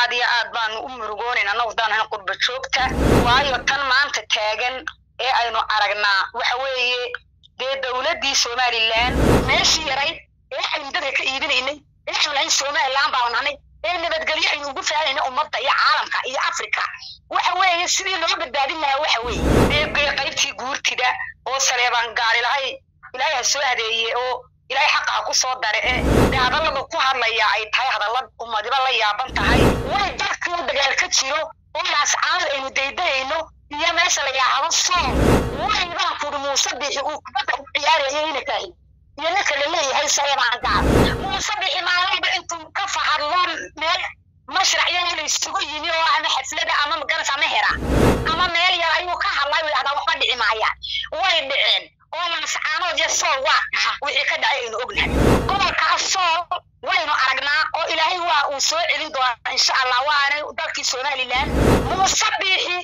aad iyo aad baanu u murugoonayna nowdaan qurba joogta waayo tan maanta taagan ee aynu aragnaa waxa weeye dee dowladdii somalilan meeshii yarayd ee aynu dadka ka iibinaynay ee aynu lahayn somalilan baanu nahnay ee nabadgelyo aynu ugu fahanayna ummadda iyo caalamka iyo africa waxa weeye sidii loo badbaadin lahaa waxa weeye dee qaybtii guurtida oo saleebaan gaari lahay ilaahay ha soo hadeeye oo ilaahay xaqa ha ku soo dare ee dee hadallada ku hadlaya ay tahay hadalla ummadiba la yaaban tahay way dalkii dagaal ka jiro oo laascaanad aynu daydayayno iyo meesha la yaahdo soon waybaan kuri muuse bixi uu kubadda u ciyaaraya inakahi iyo ninka la leeyahay saleebaan gaar muuse bixi maalinba intuu ka fahadlo meel mashrac yar la isugu yimi oo ama xaflada ama magaras ama hera ama meel yar ayuu ka hadlay uu yidhahdaa waxba dhici maayaan way dhiceen oo laascaanood iyo sool waa kaha wixii ka dhacay aynu ognahay gobolkaas sool waynu aragnaa oo ilaahay waa uu soo celin doonaa insha allah waana dalkii somalilan muuse biixi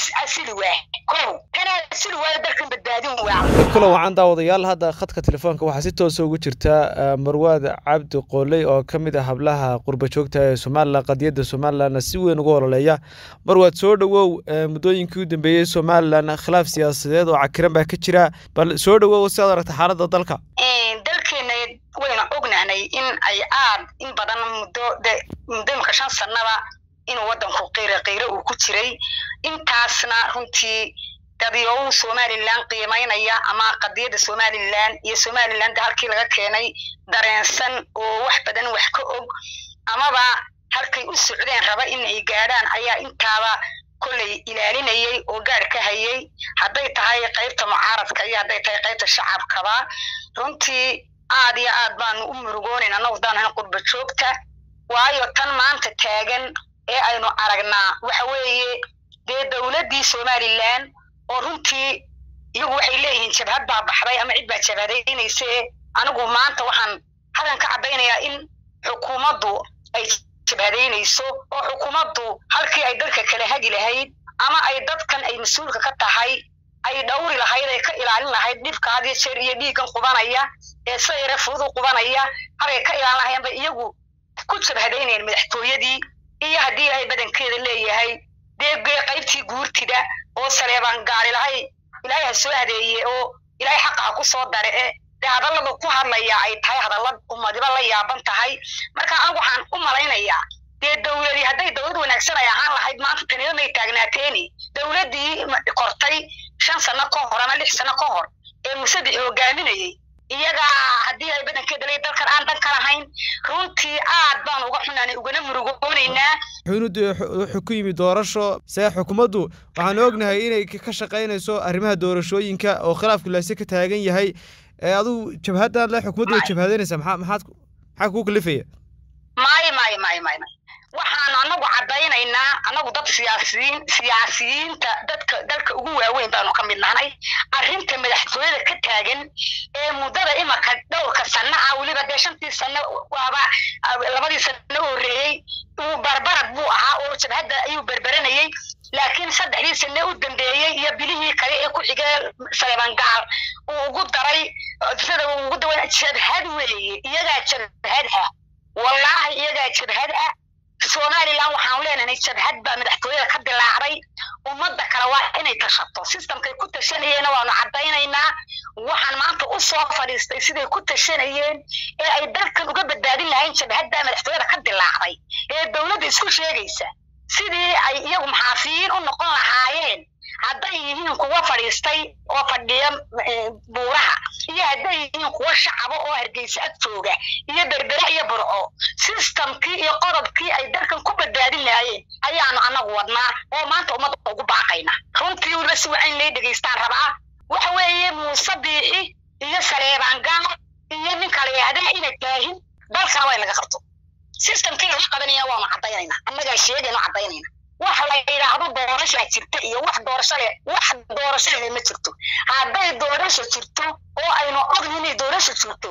kula wacan daawadayaal hadda khadka telefoonka waxaa si toosa ugu jirta marwaad cabdi qooley oo ka mid ah hablaha qurba joogta ee somalilan qadiyadda somalilanna si weyn uga ololeeya marwaad soo dhowow muddooyinkii u dambeeyey somalilan khilaaf siyaasadeed oo cakiran baa ka jira bal soo dhowow si aad aragta xaaladda dalka dalkeena waynu ognahnay in ay aad in badan muddo muddo imika shan sanaba inuu waddanku qiiro qiiro uu ku jiray intaasna runtii dadyow somalilan qiimaynaya ama qadiyadda somalilan iyo somalilan halkii laga keenay dareensan oo wax badan wax ka og amaba halkay u socdeen raba in ay gaadhaan ayaa intaaba kolley ilaalinayay oo gaadh ka hayay hadday tahay qaybta mucaaradka iyo hadday tahay qaybta shacabkaba runtii aad iyo aad baanu u murugoonayna nowdaan qurba joogta waayo tan maanta taagan ee aynu aragnaa waxa weeye dee dowladdii somalilan oo runtii iyagu waxay leeyihiin jabhad baa baxday ama cid baa jabhadaynaysa ee anigu maanta waxaan hadan ka caddaynayaa in xukuumaddu ay jabhadaynayso oo xukuumaddu halkii ay dadka kala hagi lahayd ama ay dadkan ay mas-uulka ka tahay ay dhowri lahayd ay ka ilaalin lahayd dhibka had iyo jeer iyo dhiiggan qubanaya ee sida yare fudud u qubanaya halkay ka ilaalin lahayan bay iyagu ku jabhadaynayeen madaxtooyadii iyo haddii ilaahay badankeeda leeyahay dee qaybtii guurtida oo saleebaan gaari lahay ilaahay ha soo hadeeye oo ilaahay xaqa ha ku soo dare ee dee hadallada ku hadlaya ay tahay hadalla ummadiba la yaaban tahay marka anigu waxaan u malaynayaa dee dowladii hadday dowlad wanaagsan ay ahaan lahayd maanta taniyadmay taagnaateeni dowladdii kortay shan sano ka hor ama lix sano ka hor ee musadix hogaaminayey iyaga haddii ay badankeeda le dalkan aan dan ka lahayn runtii aad baan uga xunaanay ugana murugoonaynaa xunud wuxuu ku yimi doorasho see xukuumaddu waxaan ognahay inay ka shaqaynayso arrimaha doorashooyinka oo khilaafku laase ka taagan yahay ee adigu jabhaddaad le xukuumaddu way jabhadanaysaa maxaa maxaad maxaa kuu kalifaya maayo maayo maayo maayo maayo waxaanu anagu caddaynaynaa anagu dad siyaasiyiin siyaasiyiinta dadka dalka ugu waaweyn baanu ka mid nahnay arrinta madaxtooyada ka taagan ee muddada imaka dhowrka sanno ah weliba dee shantii sanno waaba labadii sanno u horreeyey uu barbarad buu ahaa oo jabhadda ayuu berberanayey laakiin saddexdii sanne u dambeeyey iyo bilihii kale ee ku xigee saleeban gaal uu ugu daray sida uu ugu dawa jabhad weeye iyagaa jabhad ah wallaahi iyagaa jabhad ah somalilan waxaanu leenahay jabhad baa madaxtooyada ka dilaacday ummadda kale waa inay tashato sistamkay ku tashanayeenna waanu caddaynaynaa waxaan maanta u soo fadhiistay siday ku tashanayeen ee ay dalkan uga badbaadin lahayn jabhaddaa madaxtooyada ka dilaacday ee dowladda isku sheegaysa sidii ay iyagu maxaafiyiin u noqon lahaayeen hadday yihiin kuwa fadhiistay oo fadhiya buuraha iyo hadday yihiin kuwa shacaba oo hargeysa ag jooga iyo berbere iyo burco sistamkii iyo qodobkii ay dalkan ku badbaadin lahaayeen ayaanu anagu wadnaa oo maanta ummadda ugu baaqayna runtii weliba si wacayn lay dhegaystaan rabaa waxa weeye muuse biixi iyo saleebaan gaal iyo ninka la yahdaa inay taahin dalkana waa in laga qabto sistamkii laga qabanaya waanu caddaynayna annagaa sheegaynu caddaynayna wax la yidhaahdo doorashaa jirta iyo wax doorasho leh wax doorasho leh ma jirto hadday doorasho jirto oo aynu ogni inay doorasho jirto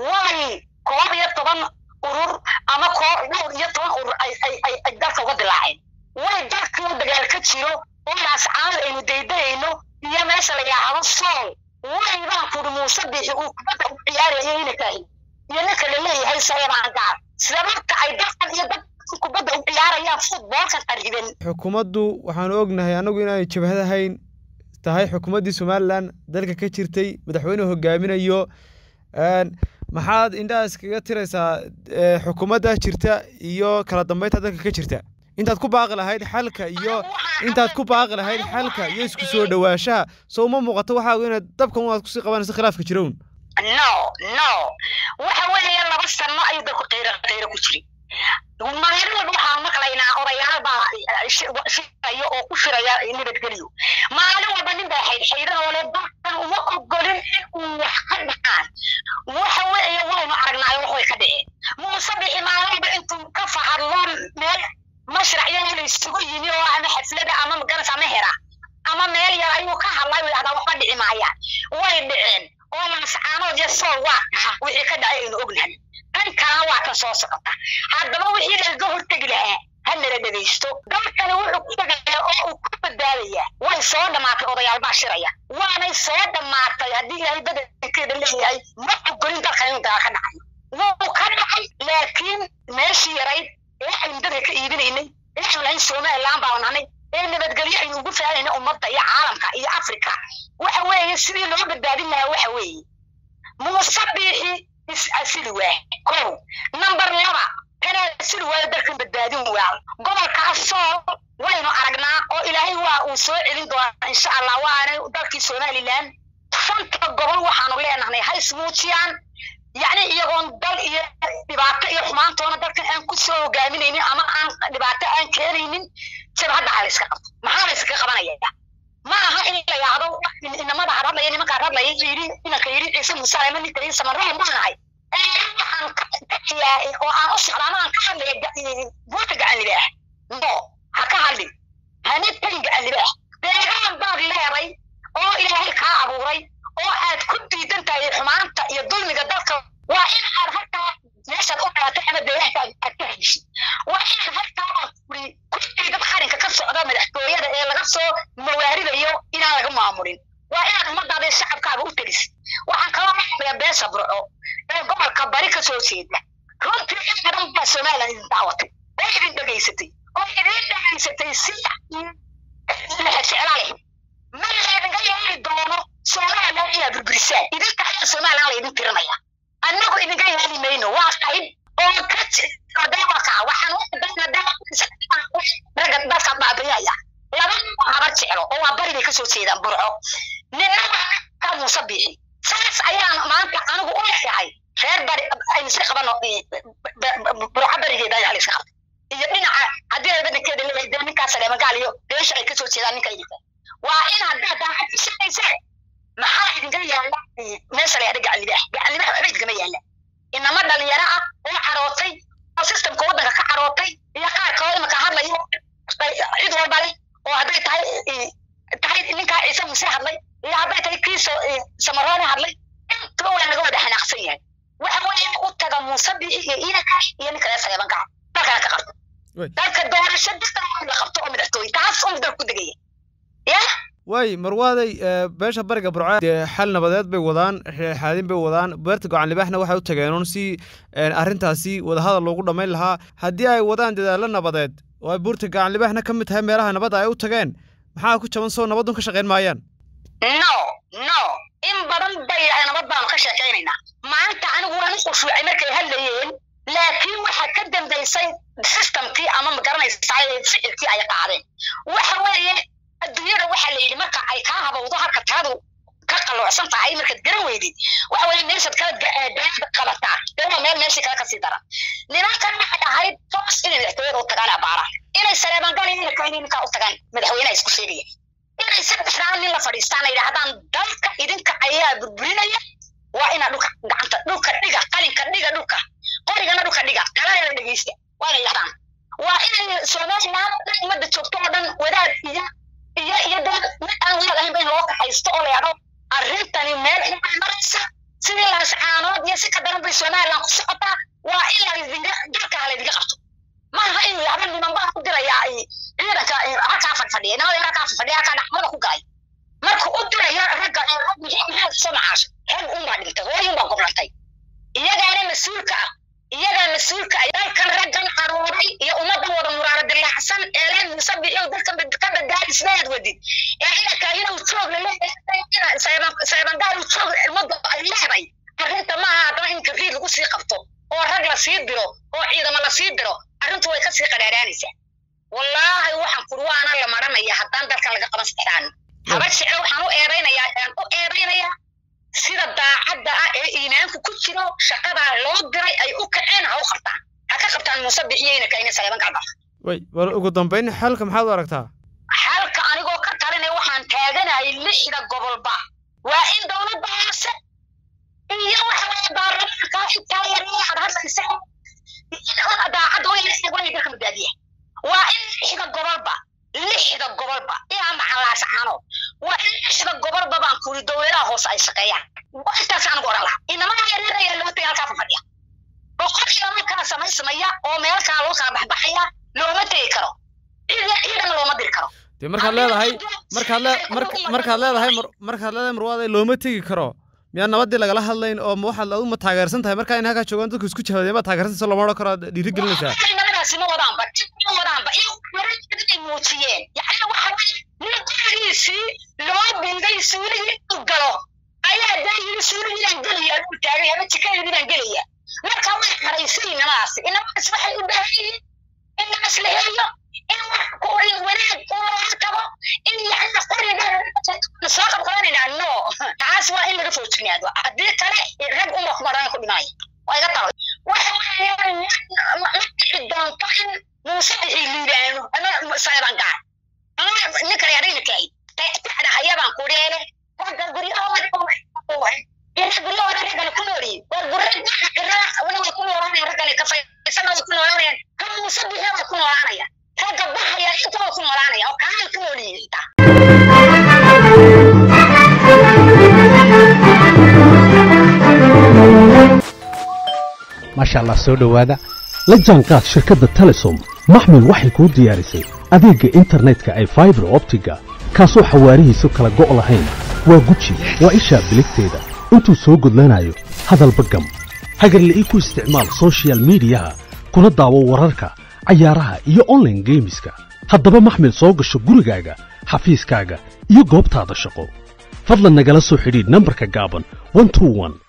way koob iyo toban urur ama koob dhowr iyo toban urur ay ay ay ay dalka uga dilaaceen way dalkii u dagaal ka jiro oo laascaanad aynu daydayayno iyo meesha la yidhaahdo sool waybaan kuri muuse bixi uu kubadda u ciyaaraya inakahi iyo ninka la leeyahay saleebaan gaar sababta ay dalkan iyo dad kubadda u ciyaarayaan futboolkan qariban xukuumaddu waxaanu ognahay annagu inaanay jabhad ahayn tahay xukuumaddii somalilan dalka ka jirtay madaxweynuhu hogaaminayo maxaad indhaha iskaga tiraysaa xukuumadda jirta iyo kala dambeynta dalka ka jirta intaad ku baaqi lahayd xalka iyo intaad ku baaqi lahayd xalka iyo isku soo dhawaanshaha soo uma muuqato waxaagu inaad dabkan waad kusii qabanayso khilaafka jirown no no waxa weeye laba sano ayuu dalku qayro qayro ku jiray maalin walba waxaan maqlaynaa odayaal baa shiraya oo ku shiraya nabadgelyo maalin walba nin baa xaydxaydan oo le dalkan uma ogolin in uu wax ka dhacaan waxa weeye waynu aragnaayo wax way ka dhaceen muuse bixi maalin walba intuu ka fahadlo meel mashracyada la isugu yimi oo ama xaflada ama magaras ama hera ama meel yar ayuu ka hadlay way ahdaa waxba dhici maayaan way dhiceen oo mascaanood iyo sool waa dhaha wixii ka dhacay aynu ognahay tan kalena waa kan soo socota haddaba wixii lagaga hortegi lahaa ha nala dhegaysto dalkani wuxuu ku tegayaa oo uu ku badbaadayaa way soo dhammaatay odayaal baa shiraya waanay soo dhammaatay haddii ilaahay badankeeda leeyahay ma ogolin dalkan inuu dagaal ka dhacayo wuu ka dhacay laakiin meeshii yarayd ee aynu dadka ka iibinaynay ee aynu lahayn somaliland baanu nahnay ee nabadgelyo aynu ugu faanayna ummadda iyo caalamka iyo africa waxa weeye sidii loo badbaadin lahaa waxa weeye muuse biixi is-asili waa kow number laba kana asili waayo dalkan badbaadin waa gobolkaasoo waynu aragnaa oo ilaahay waa uu soo celin doonaa insha allah waana dalkii somaliland shanta gobol waxaanu leenahnay ha ismuujiyaan yacni iyagoon dal iyo dhibaato iyo xumaantoona dalkan aan ku soo hogaaminaynin ama aan dhibaato aan keenaynin jabhadda ha layska qabto maxaa layskaga qabanaya ma aha in la yahdo inamada had hadlaya nimankaa hadlaya yidhi inanka yidhi ciise muuse ama ninka yidhi samarraa maanahay waxaan ka ciyaay oo aan u socdaa ama aan ka hadlaya buurta gacan libaax no ha ka hadlin hana tagin gacan libaax deegaan baad leeday oo ilaahay kaa abuuray oo aad ku diidan tahay xumaanta iyo dulmiga dalka waa in aad halkaa meeshaad u dhalatay ama deegaanka aad ka heshid waa inaad halkaa aad furi kullii dad qarinka ka socda madaxtooyada ee laga soo mawaaridayo inaan laga maamulin waa inaad ummadaada iyo shacabkaaga u telisid waxaan kaloo maqlayaa beesha burco ee gobolka bari ka soo jeeda runtii in badan baa somaliland idin daawatay oo idin dhegaysatay oo idin dhegaysatay si lexejeclaa leh ma laydinga yeeli doono somaliland inaad burburisaan idinka ayaa somaliland laydin tirinaya annagu idinka yeeli mayno waa qayb oo ka odawaka waxaan u ragga dalka baabayaya laba habar jeclo oo waa bari bay kasoo jeedaan burco nina ka muuse biixi saas ayaan maanta anigu u leeyahay reer bari aynu iska qabano burco barigeeda ayaa la iska qabtay iyo dhinaca haddii ay badankeeda leeyahay dee ninkaas saleemagaal iyo beesha ay kasoo jeedaan ninka idinka waa in haddaad daacadisanaysaan maxaa idinka yaalla meesha la yahda gacanlibaax gacanlibaax waxba idinкama yaalla inama dhalinyaro ah oo carootay oo systemka waddanka ka carootay iyo qaar kaloo imika hadlayo cid walba leh oo hadday tahay tahay ninkaa ciise muuse hadlay iyo hadday tahay kii samaroone hadlay intaba waa laga wada xanaaqsan yahay waxa weeye u taga muuse biixi iyo iinaka iyo ninka reer saleebanka dalkana ka qabto dalka doorasho dista la qabto oo madaxtooye taas un dalku degaya ya waay marwaaday beesha bariga burco dee xal nabadeed bay wadaan xaadin bay wadaan beerta gocan libaaxna waxay u tageenun si arrintaasi wadahadal loogu dhammayn lahaa haddii ay wadaan dadaallo nabadeed oo ay buurta gacan libaaxna ka mid tahay meelaha nabadda ay u tageen maxaa ku jaban soo nabadun ka shaqayn maayaan no no in badan bay yahay nabad baanu ka sheekaynaynaa maanta anigu waan u khushuucay markay hadlayeen laakiin waxaa ka dambaysay systemkii ama magaranaysaa ficilkii ay qaadeen waxa weeye adduunyada waxaa la yidhi marka ay kaa habowdo halka taadu ka qalloocsan tahay markaad garan weydid waxa weeye meeshaad kala daada qabataa dee waa meel meeshii kale kasii daran nimankan waxay ahayd toos inay madaxtooyada u tagaan abaaraan inay sareebangal inay kahini ninkaa u tagaan madaxweynaha isku sheegaya inay saddexdaan nin la fadhiistaan ay yidhahdaan dalka idinka ayaa burburinaya waa inaa dhulka gacanta dhulka dhiga qalinka dhiga dhulka qorigana dhulka dhiga kalana dhegeysta waa inay yidhahdaan waa inay somaliland dhan ummadda joogto oo dhan wadaad iyo iyo iyo dad mid aan wadaad ahaynba in loo kaxaysto oo la yidhahdo arrintani meel xunbay maraysa sidii laascaanood iyo si ka daran bay somaliland ku socotaa waa in laydinga dalka ha laydinga qabto maaha inuu yahdo niman baa ku dirayaa ciidanka halkaa fadfadhiya nimada halkaa fadfadhiya halkaa dhaxmada ku galay markuu u dirayo ragga maxaa soo macaasho rag unbaa dhintay hooyun baa goblantay iyagaana mas-uulka ah iyagaa mas-uulka ah dalkan raggan caruuray iyo isnaad wadid ee inaka inuu joog laleeyahay joog ummadda ay leeday arrinta maaha haddana in kabriid lagu sii qabto oo rag la sii diro oo ciidamo la sii diro arrintu way kasii qadhaadhaanaysaa wallaahi waxaan kuri waana la maranaya haddaan dalkan laga qaban saxdaan haba jeclo waxaan u eedaynayaa aan u eedaynayaa sida daacadda ah ee iimaanku ku jiro shaqadaa loo diray ay u kaceen ha u qabtaan ha ka qabtaan muuse bixiyeyna kaina saleeban gacdar way bal ugu dambayn xalka maxaad u aragtaa xalka anigoo ka talinaya waxaan taaganahay lixda gobolba waa in dowladda hoose iyo waxa weye baarlamaanka intaa yaree aad hadlaysa daacadda way way dalka badbaadiya waa in lixda gobolba lixda gobolba ilaa maxalaasacano waa in lixda gobolba baan kuri dowladaha hoose ay shaqeeyaan intaas anigu oran lahaa inamaha yareer ayaa loo tagay halkaa fadhiya boqol iyo laba kala samaysamaya oo meel kala loo kala baxbaxaya looma tegi karo ciidana looma diri karo dee markaad leedahay markaad le markaad leedahay markaad leedahay marwaada looma tegi karo miyaa nabadii lagala hadlayn oo ma waxaad aduma taageersan tahay markaa in halkaa joogaan dadku isku jahadeen ma taageersan so lama odhan karo aad dhiiri gelinaysaa nabadaasi ma wadaanba ma wadaanba ay muujiyeen yani waxa weye nin qorigiisii loo binday suuligii u galo ayaa daa yiri suuligiidaan gelaya aduu taagay ama jikadeedibaan gelaya marka way xaraysay inamadaasi inamadaas waxay u baahan yihiin in nabas la heliyo in wax qori wanaag u looga tago in yani qoriga soo qabqabanayna no taas waa in laga foojinaado haddii kale rag uma kumaran ku dhimaayo waa iga talo waxa weeyaan ma dhici doonto in muuse bixi liibaano ama saeban gaar ama ninka reerayna kaay tacda hayabaan ku dheele ragga guryahooda guryahooda raggana ku noolyihin waa gurra wana way ku noolaanayaan raggana kafaysana way ku noolaanayaan ka muuse bixi way ku noolaanaya ragga baxaya inta way ku noolaanaya oo kaanay ku noolyihin xitaa maasha allah soo dhowaada la jaanqaad shirkadda telesom maxmil waxay kuu diyaarisay adeegga internetka ay faibar optiga kaasoo xawaarihiisu kala go' lahayn waa guji waa ishaa biligteeda intuu soo gudlanayo hadalba gam hagarle ii ku isticmaal sochial midiyaha kuna daawo wararka cayaaraha iyo onlaine geemiska haddaba maxmil soo gasho gurigaaga xafiiskaaga iyo goobtaada shaqo fadlan nagala soo xidhiidh nambarka gaaban